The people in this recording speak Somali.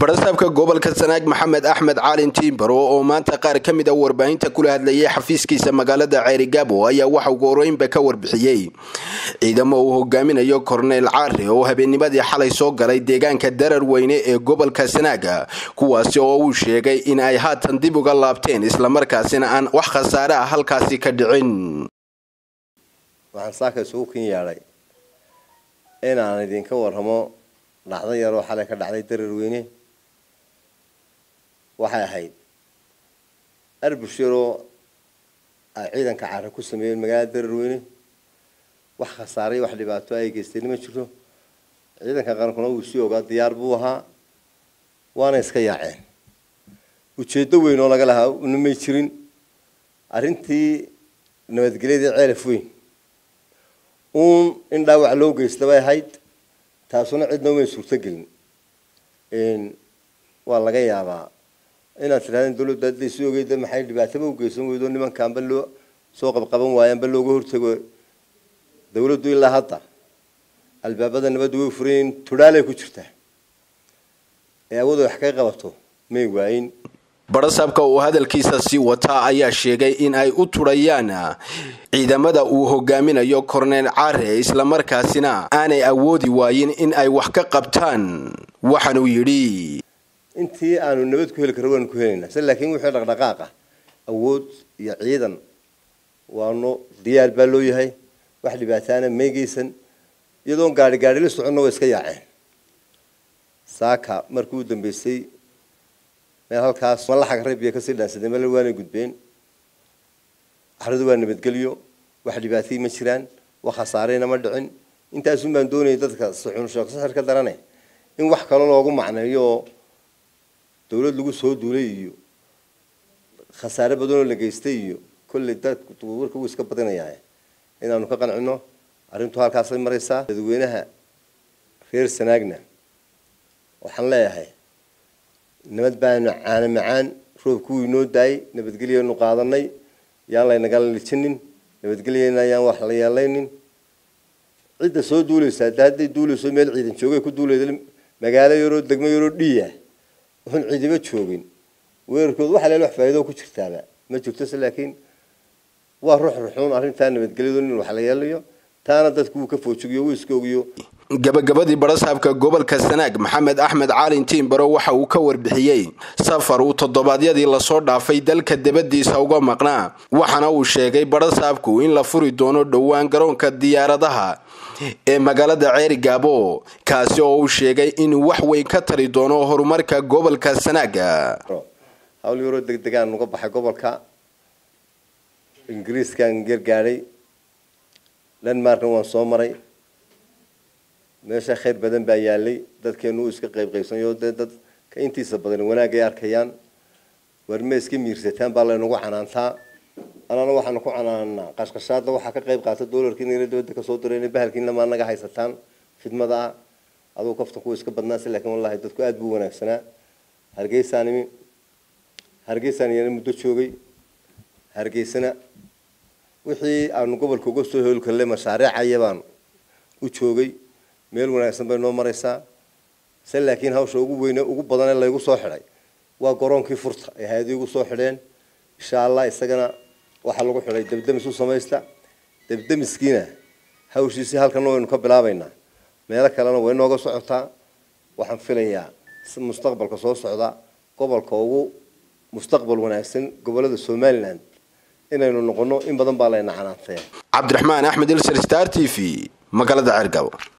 barasaabka gobolka sanaag maxamed axmed caalin tiimbaro oo maanta qaar ka mid a warbaahinta kula hadlayay xafiiskiisa magaalada ceerigaabo ayaa waxa ugu horeynba ka warbixiyey ciidamo uu hogaaminayo korneyl caare oo habeennimadii xalay soo galay deegaanka darar weyne ee gobolka sanaaga kuwaasi oo uu sheegay in ay haatan dib uga laabteen islamarkaasina aan wax khasaare ah halkaasi ka dhicin waxaan saaka isugu kin yeedhay inaan idinka warramo dhacdo yaroo xalay ka dhacday darar weyne waxay ahayd arbush yaroo ay ciidanka caara ku sameeyeen magaalada darar weyne wax khasaaray wax dhibaato ay geysteen ma jirto ciidanka qarankuna wuu sii ogaa diyaar buu ahaa waana iska yaaceen ujeeddo weyn oo laga lahaa una may jirin arrintii nabadgelyadii ceelaf weyn uun in dhaawac loo geysta bay ahayd taasuna cidna umay suurtogelin waa laga yaabaa inaad tidhahdeen dawladda hadday sii ogeyda maxay dhibaataba u geysan weydo nimankaanba loo soo qabqaban waayaanba looga hortago dawladdu ilaa hadda albaabada nabaddu way furayin tudhaalay ku jirtaa ee awooda wax kaga qabato may waayin barasaabka uu hadalkiisa sii wataa ayaa sheegay in ay u turayaan ciidamada uu hogaaminayo korneyl caare islamarkaasina aanay awoodi waayin in ay wax ka qabtaan waxaanuu yidhi intii aanu nabad ku heli karo waanu ku helaynaa se laakiin wixii dhaqdhaqaaqa awood iyo ciidan waanu diyaar baa loo yahay wax dhibaataana meegeysan iyadoon gaari gaari la soconna way iska yaaceen saaka markii u dambeysay meel halkaas malaxag reebiya kasii dhaansadeen meel waanay gudbeen axradu waa nabadgelyo wax dhibaatay ma jiraan wax khasaareyna ma dhicin intaasun baan doonayay dadka suxunshaksahar ka darane in wax kalo loogu macneeyo oo dawlad lagu soo duulay iyo khasaare badanoo la geystay iyo kolley dadka warka wuu iska badinayaa inaanu ka qancino arrintu halkaasay maraysaa dadweynaha reer sanaagna waxaan leeyahay nabad baanu caana macaan roobku wuu inoo daayay nabadgelyanu qaadanay yaan laynagala lijinin nabadgelyana yaan wax la yeelaynin cidda soo duulaysa hadda hadday duulayso meel ciidan joogay ku duulayda magaalo yaroo degmo yaroo dhiya oon ciidamo joogin weerarkooda waxa leel wax faa'iido ku jirtaaba ma jirto se laakiin waa ruux ruxuun arrintaa nabadgelyadu in wax la yeelayo taana dadku wuu ka foojigiyo wuu iska ogiyo gabagabadii barasaabka gobolka sanaag maxamed axmed caalin tiimbaro waxa uu ka warbixiyey safar uu toddobaadyadii lasoo dhaafay dalka dabadiisa uga maqnaa waxaana uu sheegay barasaabku in la furi doono dhowaan garoonka diyaaradaha ee magaalada ceerigaabo kaasi oo uu sheegay inuu wax weyn ka tari doono horumarka gobolka sanaaga hawl yaroo degdegaan uga baxay gobolka ingiriiskaan gargaadhay denmarkna waan soo maray meesha khayr badan baa yaalay dadkeenu uu iska qayb qaybsanayo dee dadka intiisa badan wanaag ay arkayaan warma iska miirsataan baa laynagu canaantaa anana waxaanu ku canaanaa qashqashaada waxaa ka qayb qaata doolarkii nala dabada kasoo dirayna bahalkiina maa naga haysataan khidmada ah adugu kaftanku iska badnaase laakiin wallahi dadku aada buu wanaagsanaa hargeysaan imi hargeysaan iyana muddo joogay hargeysana wixii aanu gobolka uga soo hoolkalle mashaariicaya baan u joogay meel wanaagsan bay noo maraysaa se laakiin hawsha ugu weyne ugu badanee laygu soo xidhay waa garoonkii furta ay hay-adii ugu soo xidheen insha allah isagana waxaa lagu xidhay debdemis u samaysta debdemiskiina hawshiisii halkana waynu ka bilaabaynaa meelo kalena way nooga socotaa waxaan filayaa mustaqbalka soo socda gobolka ugu mustaqbal wanaagsan gobolada somalilan inaynu noqono in badan baa layna canaantay cabdiraxmaan axmed ilser star t v magaalada ceergabo